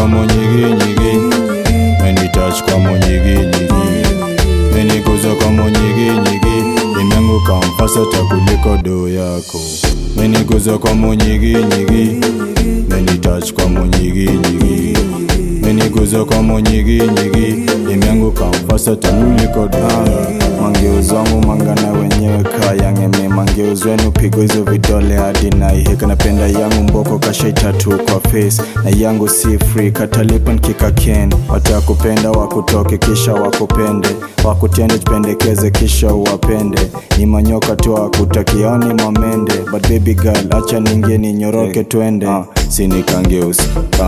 kwa monyiginyigi menitouch kwa monyiginyigi meniguza kwa monyiginyigi imeanguka mfasata kuliko doo yako meniguza kwa monyiginyigi menitouch kwa monyiginyigi meniguza kwa monyiginyigi imeanguka mfasata kuliko doo yako mangeuz wangu mangana wenyewe kayangeme mangeuz wenu pigo hizo vidole hadi naiheka napenda yangu mboko kashaitatu kwa face na yangu si free katalipa nkikaken watakupenda wakutoke kisha wakupende wakutende jipendekeze kisha uwapende ni manyoka tu wakutakiani mamende but baby girl acha ningie ninyoroke twende uh, sinikangeusi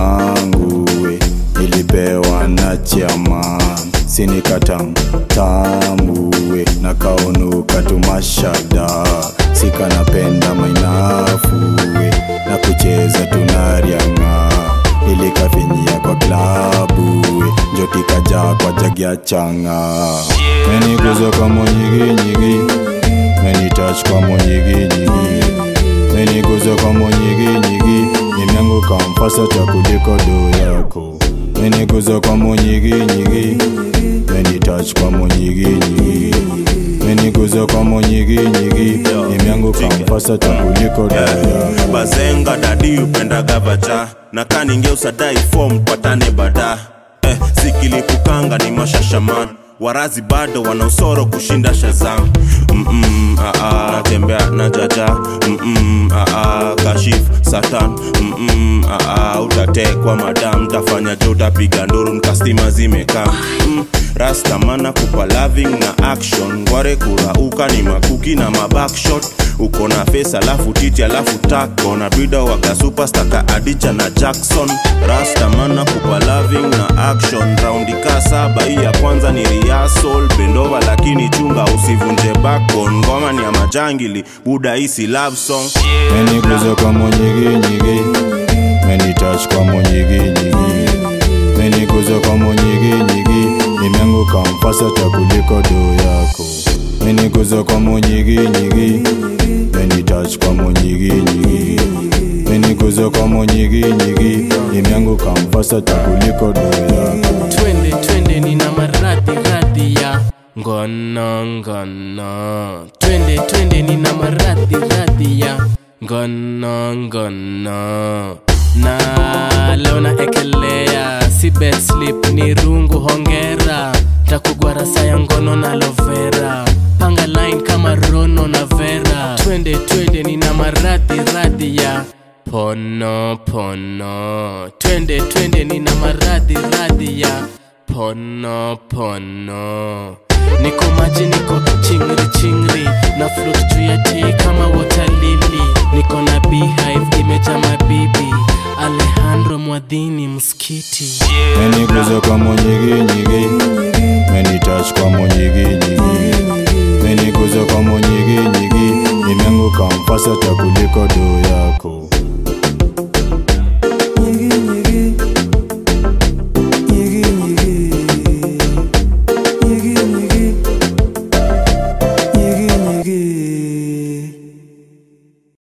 kanguwe nilipewa na chaman sinikatam tambuwe na kaunuka tumashada sikanapenda mainafuwe na kucheza tunarianga ilikafinyia kwa klabuwe njotikajaa kwa jagya changa meniguza kwa monyiginyigi menitouch kwa monyiginyigi meniguza kwa monyiginyigi imeanguka mfasata kuliko doo yako meniguza kwa monyiginyigi menitouch kwa monyiginyigi meniguza kwa monyiginyigi imeanguka mfasata kuliko doo yako bazenga dadi upendaga vaja na kaningeusadai fom patane bada eh, zikilipukanga ni mashashaman warazi bado wana usoro kushinda shazam Mm-mm, aa, natembea na jaja Mm-mm, aa, kashif satan Mm-mm, aa, utatekwa madam tafanya jo utapiga nduru nkastima zimekaa mm, rastamana kupa loving na action ngware kurauka ni makuki na mabakshot uko na face alafu titi alafu tako na brida waga superstaka adicha na jackson rastamana kupa loving na action raundi ka saba hii ya kwanza ni riasol bendova lakini chunga usivunje bakon ngoma ni ya majangili buda isi love song meniguza kwa monyiginyigi menitouch kwa monyiginyigi meniguza kwa monyiginyigi imeanguka mfasata kuliko doo yako meniguza kwa monyiginyigi menitouch kwa monyiginyigi meniguza kwa monyiginyigi imeanguka mfasata kuliko doo yako twende twende nina maradhi radhi ya ngono ngono twende twende nina maradhi radhi ya ngono ngono na leo na ekelea si bed slip ni rungu hongera takugwara saya ngono na lovera panga line kama rono na vera twende twende nina maradhi radhi ya pono pono twende twende nina maradhi radhi ya pono pono niko maji niko chingri chingri na float juu ya tii kama water lily niko na beehive imeja mabibi alejandro mwadhini mskiti meniguza kwa monyiginyigi menitouch kwa monyiginyigi meniguza kwa monyiginyigi imeanguka mfasata kuliko doo yako